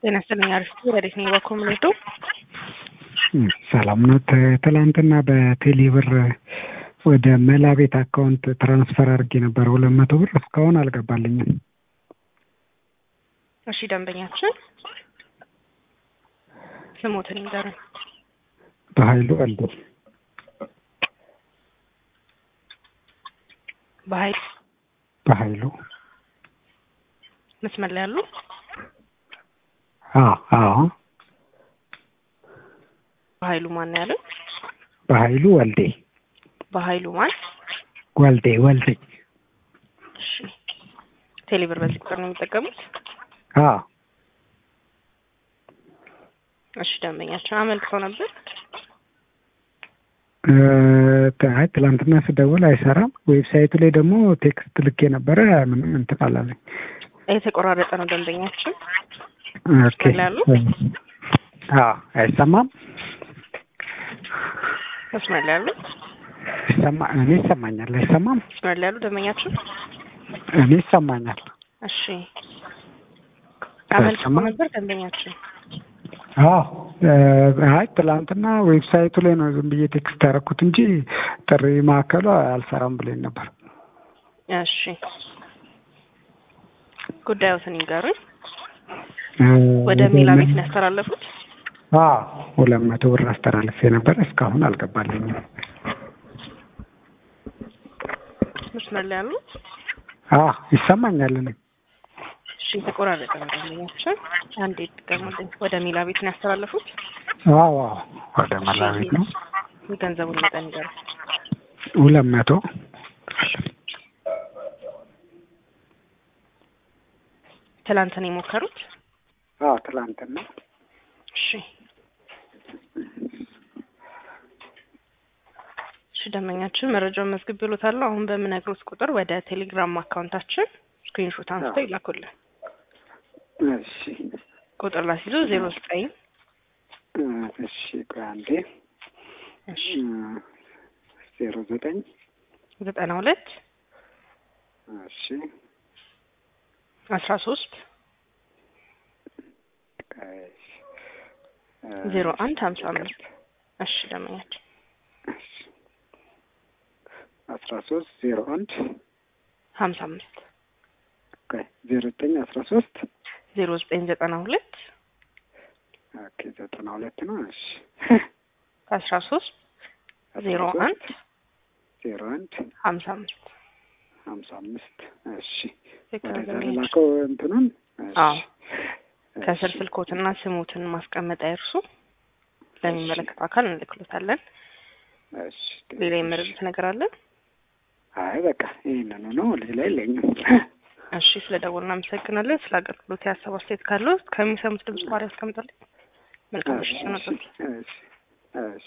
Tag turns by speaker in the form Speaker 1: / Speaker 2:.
Speaker 1: ጤና ይስጥልኝ። አሪፍ ወዴት ነው በኩል ምንሄዱ?
Speaker 2: ሰላም ነው። ትላንትና በቴሌ ብር ወደ መላ ቤት አካውንት ትራንስፈር አድርጌ ነበር ሁለት መቶ ብር እስካሁን አልገባልኝም።
Speaker 1: እሺ ደንበኛችን ስሞትን ይንገሩን።
Speaker 2: በኃይሉ ወልዴ
Speaker 1: በኃይል
Speaker 2: በኃይሉ
Speaker 1: መስመር ላይ ያሉ
Speaker 2: አዎ አዎ
Speaker 1: በኃይሉ ማን ያለው?
Speaker 2: በኃይሉ ወልዴ
Speaker 1: በኃይሉ ማን?
Speaker 2: ወልዴ ወልዴ
Speaker 1: እሺ ቴሌብር በዚህ ቁጥር ነው የሚጠቀሙት?
Speaker 2: አዎ
Speaker 1: እሺ ደንበኛችን አመልክተው ነበር።
Speaker 2: አይ ትላንትና ስደውል አይሰራም። ዌብሳይቱ ላይ ደግሞ ቴክስት ልኬ ነበረ ምንም እንትን አላለኝ።
Speaker 1: የተቆራረጠ ነው ደንበኛችን።
Speaker 2: ኦኬ
Speaker 1: መስመር ላይ ያሉ
Speaker 2: አዎ አይሰማም።
Speaker 1: መስመር ላይ ያሉ
Speaker 2: ይሰማ እኔ ይሰማኛል። አይሰማም?
Speaker 1: መስመር ላይ ያሉ ደንበኛችን
Speaker 2: እኔ ይሰማኛል።
Speaker 1: እሺ አመልክተው ነበር ደንበኛችን።
Speaker 2: አዎ አይ ትላንትና ዌብሳይቱ ላይ ነው ዝም ብዬ ቴክስት ያደረኩት እንጂ ጥሪ ማዕከሉ አልሰራም ብሎኝ ነበር።
Speaker 1: እሺ ጉዳዮትን ይንገሩኝ። ወደ ሜላ ቤት ነው ያስተላለፉት?
Speaker 2: አዎ ሁለት መቶ ብር አስተላልፌ ነበር እስካሁን አልገባልኝም።
Speaker 1: መስመር ላይ ያሉ
Speaker 2: አዎ ይሰማኛል። እኔ
Speaker 1: እሺ የተቆራረጠ ነው ደንበኛችን። አንዴ ድገሙልኝ። ወደ ሜላ ቤት ነው ያስተላለፉት?
Speaker 2: አዎ አዎ ወደ መላ ቤት ነው
Speaker 1: የገንዘቡን መጠን ይንገሩኝ።
Speaker 2: ሁለት መቶ
Speaker 1: ትላንት ነው የሞከሩት?
Speaker 2: አዎ ትላንትና
Speaker 1: እሺ እሺ ደንበኛችን መረጃውን መዝግቤልዎታለሁ። አሁን በምነግሮት ቁጥር ወደ ቴሌግራም አካውንታችን ስክሪንሾት አንስተው ይላኩልን።
Speaker 2: እሺ
Speaker 1: ቁጥር ላስይዞ ዜሮ ዘጠኝ
Speaker 2: እሺ ቆይ አንዴ
Speaker 1: እሺ
Speaker 2: ዜሮ ዘጠኝ
Speaker 1: ዘጠና ሁለት
Speaker 2: እሺ
Speaker 1: አስራ ሶስት
Speaker 2: ቆይ
Speaker 1: ዜሮ አንድ ሀምሳ አምስት እሺ ደንበኛችን
Speaker 2: አስራ ሶስት ዜሮ አንድ
Speaker 1: ሀምሳ አምስት
Speaker 2: ቆይ ዜሮ ዘጠኝ አስራ ሶስት
Speaker 1: ዜሮ ዘጠኝ ዘጠና ሁለት
Speaker 2: ኦኬ ዘጠና ሁለት ነው። እሺ
Speaker 1: አስራ ሶስት ዜሮ አንድ
Speaker 2: ዜሮ አንድ
Speaker 1: ሀምሳ አምስት
Speaker 2: ሀምሳ አምስት እሺ
Speaker 1: ትክክል
Speaker 2: ወደዛ
Speaker 1: ደንበኛችን።
Speaker 2: ልላከው እንትኑን እሺ
Speaker 1: አዎ ከስር
Speaker 2: እሺ፣
Speaker 1: ስልኮትና ስሙትን ማስቀመጥ አይርሱ። ለሚመለከተው አካል እንልክሎታለን።
Speaker 2: እሺ
Speaker 1: ሌላ የመረዱት ነገር አለ?
Speaker 2: አይ በቃ ይሄንኑ ነው ሌላ የለኝም።
Speaker 1: እሺ ስለ ደወሉ እናመሰግናለን። ስለ አገልግሎት የሀሳብ አስተያየት ካለው ከሚሰሙት ድምጽ ማሪ ያስቀምጣልኝ። መልካም ምሽት
Speaker 2: እሺ
Speaker 1: ይሁንልዎት።
Speaker 2: እሺ እሺ